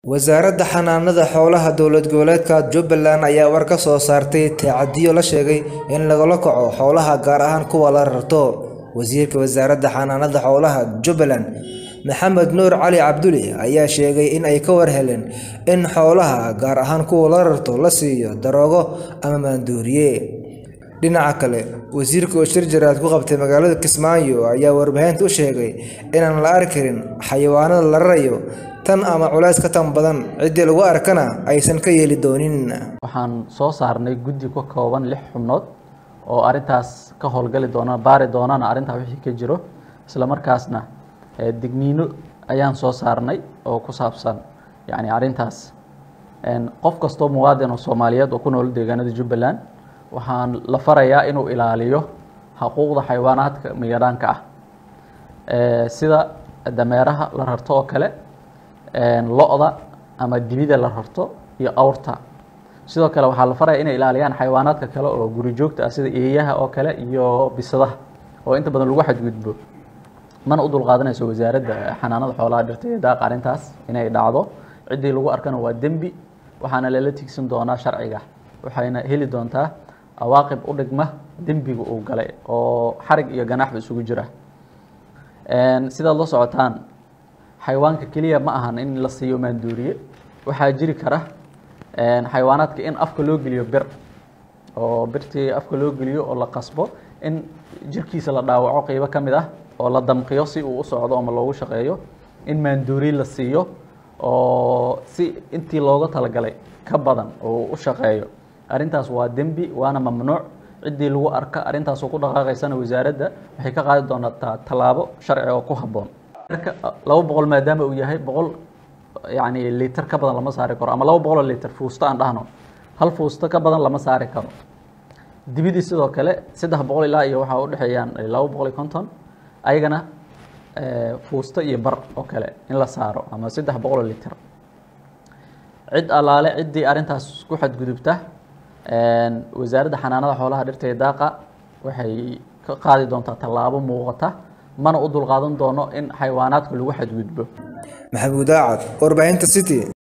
wasaaradda xanaanada xoolaha dowlad goboleedka jubbaland ayaa war ka soo saartay tacadiyo la sheegay in lagula kaco xoolaha gaar ahaan kuwa la rarto wasiirka wasaaradda xanaanada xoolaha jubbaland maxamed nuur cali cabduli ayaa sheegay in ay ka warheleen in xoolaha gaar ahaan kuwa la rarto la siiyo daroogo ama maandooriye dhinaca kale wasiirka oo shir jaraad ku qabtay magaalada kismaayo ayaa warbaahinta u sheegay inaan la arki karin xayawaanada la rarayo tan ama culays ka tan badan ciddii lagu arkana aysan ka yeeli doonin waxaan soo saarnay guddi ka kooban lix xubnood oo arintaas ka howlgali doona baari doonana arrintaa wixii ka jiro isla markaasna digniino ayaan soo saarnay oo ku saabsan yani arrintaas qof kastoo muwaadin oo soomaaliyeed oo ku nool deegaanada jubbaland waxaan la farayaa inuu ilaaliyo xuquuqda xayawaanaadka migadhaanka ah sida dameeraha la rarto oo kale lo-da ama dibida la rarto iyo awrta sidoo kale waxaa la faraya inay ilaaliyaan xayawaanaadka kale oo guri joogta ah sida eeyaha oo kale iyo bisadaha oo inta badan lagu xadgudbo mana u dulqaadanayso wasaaradda xanaanada xoolaha dhirta iyo daaq arrintaas inay dhacdo ciddii lagu arkana waa dembi waxaana lala tigsan doonaa sharciga waxayna heli doontaa awaaqib u dhigma dembiga uu galay oo xarig iyo ganaaxba isugu jira sidaad la socotaan xayawaanka keliya ma ahan in la siiyo maanduuriye waxaa jiri kara xayawaanaadka in afka loo geliyo bir oo birtii afka loo geliyo oo la qasbo in jirkiisa la dhaawaco qeybo ka mid ah oo la damqiyo si uu u socdo ama loogu shaqeeyo in maanduuriye la siiyo oo si intii looga talagalay ka badan oo u shaqeeyo arrintaas waa dembi waana mamnuuc ciddii lagu arka arrintaasoo ku dhaqaaqaysana wasaaradda waxay ka qaadi doontaa tallaabo sharci oo ku habboon marka laba boqol maadaama uu yahay boqol yani liiter ka badan lama saari karo ama laba boqol oo liiter fuusto aan dhahno hal fuusto ka badan lama saari karo dibidii sidoo kale saddex boqol ilaa iyo waxaa udhexeeyaan laba boqol iyo konton ayagana fuusto iyo bar oo kale in la saaro ama saddex boqol oo liiter cid allaale ciddii arrintaas ku xadgudubta wasaaradda xanaanada xoolaha dhirta iyo daaqa waxay ka qaadi doontaa tallaabo muuqata mana u dulqaadan doono in xayawaanaadka lagu xadgudbo maxamuud aacad warbaahinta city